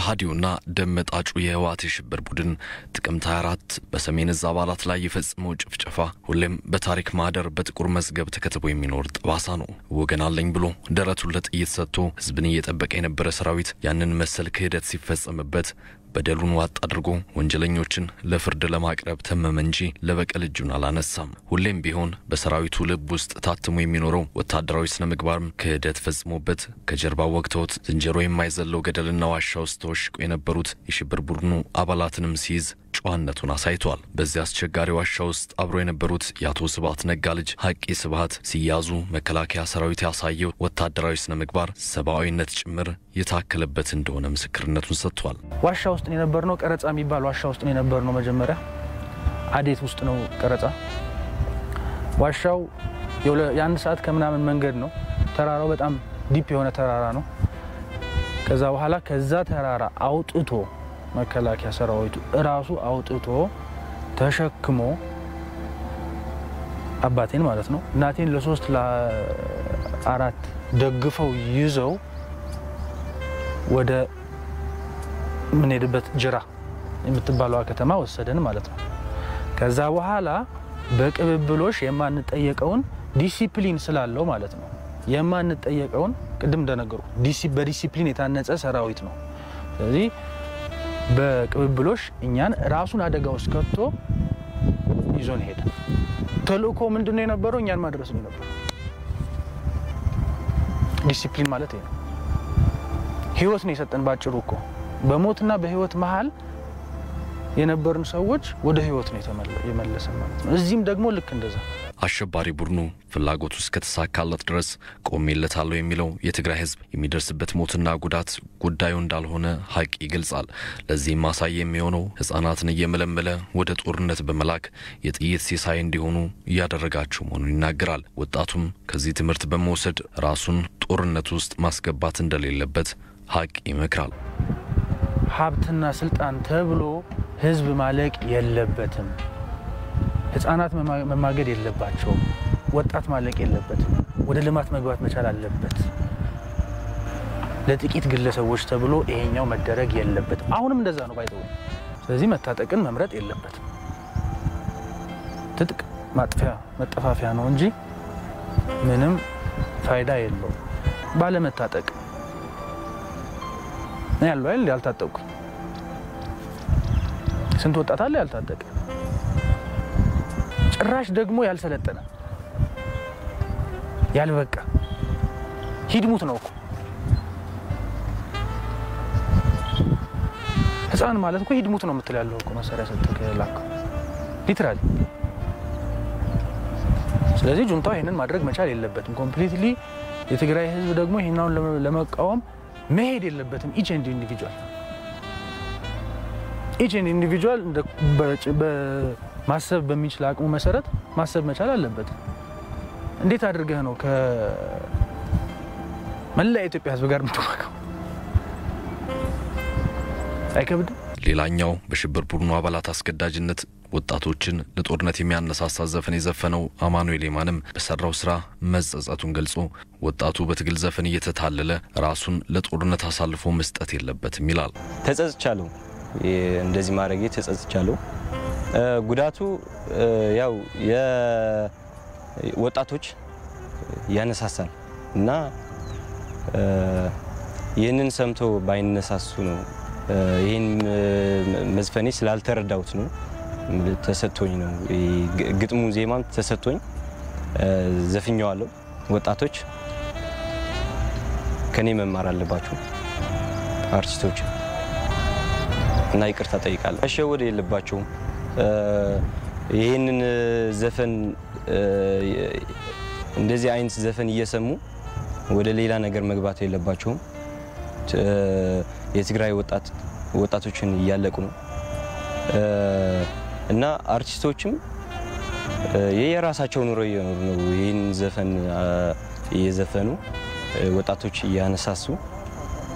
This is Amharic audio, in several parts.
ከሃዲውና ደም መጣጩ የህወሓት የሽብር ቡድን ጥቅምት 24 በሰሜን እዝ አባላት ላይ የፈጸመው ጭፍጨፋ ሁሌም በታሪክ ማህደር በጥቁር መዝገብ ተከትቦ የሚኖር ጠባሳ ነው። ወገን አለኝ ብሎ ደረቱን ለጥይት ሰጥቶ ህዝብን እየጠበቀ የነበረ ሰራዊት ያንን መሰል ክህደት ሲፈጸምበት በደሉን ዋጥ አድርጎ ወንጀለኞችን ለፍርድ ለማቅረብ ተመመ እንጂ ለበቀል እጁን አላነሳም። ሁሌም ቢሆን በሰራዊቱ ልብ ውስጥ ታትሞ የሚኖረው ወታደራዊ ስነ ምግባርም ክህደት ፈጽሞበት ከጀርባው ወግተውት ዝንጀሮ የማይዘለው ገደልና ዋሻ ውስጥ ተወሽቆ የነበሩት የሽብር ቡድኑ አባላትንም ሲይዝ ጨዋነቱን አሳይቷል። በዚህ አስቸጋሪ ዋሻ ውስጥ አብሮ የነበሩት የአቶ ስብሀት ነጋ ልጅ ሀቂ ስብሀት ሲያዙ መከላከያ ሰራዊት ያሳየው ወታደራዊ ስነ ምግባር ሰብአዊነት ጭምር የታከለበት እንደሆነ ምስክርነቱን ሰጥቷል። ዋሻ ውስጥ ነው የነበርነው። ቀረጻ የሚባል ዋሻ ውስጥ ነው የነበርነው። መጀመሪያ አዴት ውስጥ ነው ቀረጻ። ዋሻው የአንድ ሰዓት ከምናምን መንገድ ነው። ተራራው በጣም ዲፕ የሆነ ተራራ ነው። ከዛ በኋላ ከዛ ተራራ አውጥቶ መከላከያ ሰራዊቱ እራሱ አውጥቶ ተሸክሞ አባቴን ማለት ነው እናቴን ለሶስት ለአራት ደግፈው ይዘው ወደ የምንሄድበት ጅራ የምትባለዋ ከተማ ወሰደን ማለት ነው። ከዛ በኋላ በቅብብሎሽ የማንጠየቀውን ዲሲፕሊን ስላለው ማለት ነው የማንጠየቀውን ቅድም እንደነገሩ በዲሲፕሊን የታነጸ ሰራዊት ነው። ስለዚህ በቅብብሎሽ እኛን ራሱን አደጋ ውስጥ ከቶ ይዞን ሄደ። ተልእኮ ምንድን ነው የነበረው? እኛን ማድረስ ነው የነበረው። ዲሲፕሊን ማለት ይሄ ነው። ህይወት ነው የሰጠን ባጭሩ እኮ በሞትና በህይወት መሀል የነበርን ሰዎች ወደ ህይወት ነው የመለሰን ማለት ነው። እዚህም ደግሞ ልክ እንደዛ አሸባሪ ቡድኑ ፍላጎቱ እስከተሳካለት ድረስ ቆሜለታለሁ የሚለው የትግራይ ህዝብ የሚደርስበት ሞትና ጉዳት ጉዳዩ እንዳልሆነ ሀቅ ይገልጻል። ለዚህም ማሳያ የሚሆነው ህጻናትን እየመለመለ ወደ ጦርነት በመላክ የጥይት ሲሳይ እንዲሆኑ እያደረጋቸው መሆኑን ይናገራል። ወጣቱም ከዚህ ትምህርት በመውሰድ ራሱን ጦርነት ውስጥ ማስገባት እንደሌለበት ሀቅ ይመክራል። ሀብትና ስልጣን ተብሎ ህዝብ ማለቅ የለበትም። ህጻናት መማገድ የለባቸውም። ወጣት ማለቅ የለበትም። ወደ ልማት መግባት መቻል አለበት። ለጥቂት ግለሰቦች ተብሎ ይሄኛው መደረግ የለበትም። አሁንም እንደዛ ነው ባይተው። ስለዚህ መታጠቅን መምረጥ የለበትም። ትጥቅ ማጥፊያ መጠፋፊያ ነው እንጂ ምንም ፋይዳ የለውም። ባለመታጠቅ ያለው አይደል? ያልታጠቁ ስንት ወጣት አለ ያልታጠቀ ጭራሽ ደግሞ ያልሰለጠነ ያልበቃ ሂድሙት ነው እኮ ህፃን ማለት እኮ ሂድሙት ነው የምትል ያለው እኮ መሳሪያ ሰጥተህ ላከው ሊትራሊ። ስለዚህ ጁንታው ይህንን ማድረግ መቻል የለበትም ኮምፕሊትሊ። የትግራይ ህዝብ ደግሞ ይህናውን ለመቃወም መሄድ የለበትም። ኢች ኤንድ ኢንዲቪጁዋል ኢች ኤንድ ኢንዲቪጁዋል ማሰብ በሚችል አቅሙ መሰረት ማሰብ መቻል አለበት። እንዴት አድርገህ ነው ከመላ የኢትዮጵያ ህዝብ ጋር የምትዋጋው? አይከብድም? ሌላኛው በሽብር ቡድኑ አባላት አስገዳጅነት ወጣቶችን ለጦርነት የሚያነሳሳ ዘፈን የዘፈነው አማኑኤል የማንም በሰራው ስራ መጸጸቱን ገልጾ ወጣቱ በትግል ዘፈን እየተታለለ ራሱን ለጦርነት አሳልፎ መስጠት የለበትም ይላል። ተጸጽቻለሁ፣ እንደዚህ ማድረጌ ተጸጽቻለሁ። ጉዳቱ ያው የወጣቶች ያነሳሳል እና ይህንን ሰምቶ ባይነሳሱ ነው። ይህን መዝፈኔ ስላልተረዳሁት ነው። ተሰጥቶኝ ነው ግጥሙ ዜማም ተሰጥቶኝ ዘፍኘዋለሁ። ወጣቶች ከኔ መማር አለባቸው አርቲስቶች እና ይቅርታ ጠይቃለሁ። መሸወድ የለባቸውም። ይህንን ዘፈን እንደዚህ አይነት ዘፈን እየሰሙ ወደ ሌላ ነገር መግባት የለባቸውም። የትግራይ ወጣቶችን እያለቁ ነው እና አርቲስቶችም የየራሳቸው ኑሮ እየኖሩ ነው። ይህን ዘፈን እየዘፈኑ ወጣቶች እያነሳሱ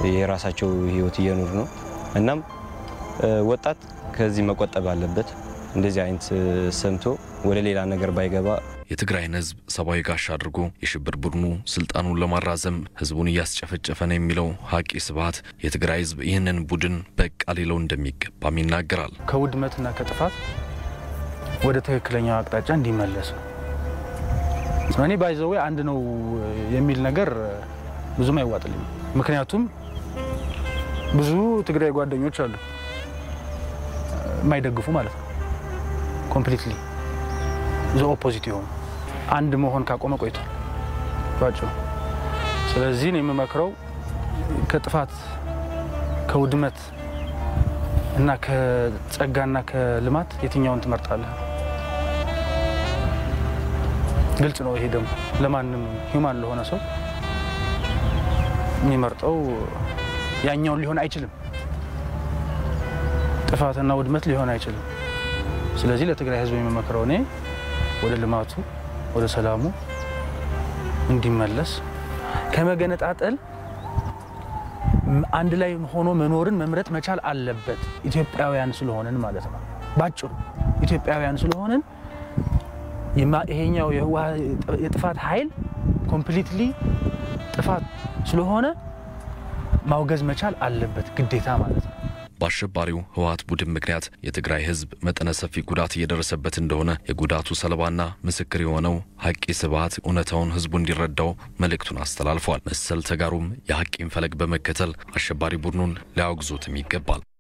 የራሳቸው ህይወት እየኖሩ ነው። እናም ወጣት ከዚህ መቆጠብ አለበት። እንደዚህ አይነት ሰምቶ ወደ ሌላ ነገር ባይገባ የትግራይን ህዝብ ሰብአዊ ጋሻ አድርጎ የሽብር ቡድኑ ስልጣኑን ለማራዘም ህዝቡን እያስጨፈጨፈ ነው የሚለው ሀቂ ስብሀት የትግራይ ህዝብ ይህንን ቡድን በቃ ሊለው እንደሚገባም ይናገራል። ከውድመትና ከጥፋት ወደ ትክክለኛው አቅጣጫ እንዲመለስ ነው። እኔ ባይዘዌ አንድ ነው የሚል ነገር ብዙም አይዋጥልኝም። ምክንያቱም ብዙ ትግራይ ጓደኞች አሉ የማይደግፉ ማለት ነው። ኮምፕሊትሊ ዘ ኦፖዚት የሆኑ አንድ መሆን ካቆመ ቆይቷል ባጭሩ። ስለዚህ ነው የምመክረው ከጥፋት ከውድመት እና ከጸጋና ከልማት የትኛውን ትመርጣለህ? ግልጽ ነው። ይሄ ደግሞ ለማንም ሂውማን ለሆነ ሰው የሚመርጠው ያኛውን ሊሆን አይችልም። ጥፋትና ውድመት ሊሆን አይችልም። ስለዚህ ለትግራይ ህዝብ የሚመክረው እኔ ወደ ልማቱ ወደ ሰላሙ እንዲመለስ ከመገነጣጠል አንድ ላይ ሆኖ መኖርን መምረጥ መቻል አለበት። ኢትዮጵያውያን ስለሆንን ማለት ነው። ባጭሩ ኢትዮጵያውያን ስለሆንን ይሄኛው የጥፋት ኃይል ኮምፕሊትሊ ጥፋት ስለሆነ ማውገዝ መቻል አለበት ግዴታ ማለት ነው። በአሸባሪው ህወሀት ቡድን ምክንያት የትግራይ ህዝብ መጠነ ሰፊ ጉዳት እየደረሰበት እንደሆነ የጉዳቱ ሰለባና ምስክር የሆነው ሀቂ ስብሀት እውነታውን ህዝቡ እንዲረዳው መልእክቱን አስተላልፏል። መሰል ተጋሩም የሀቂን ፈለግ በመከተል አሸባሪ ቡድኑን ሊያወግዙትም ይገባል።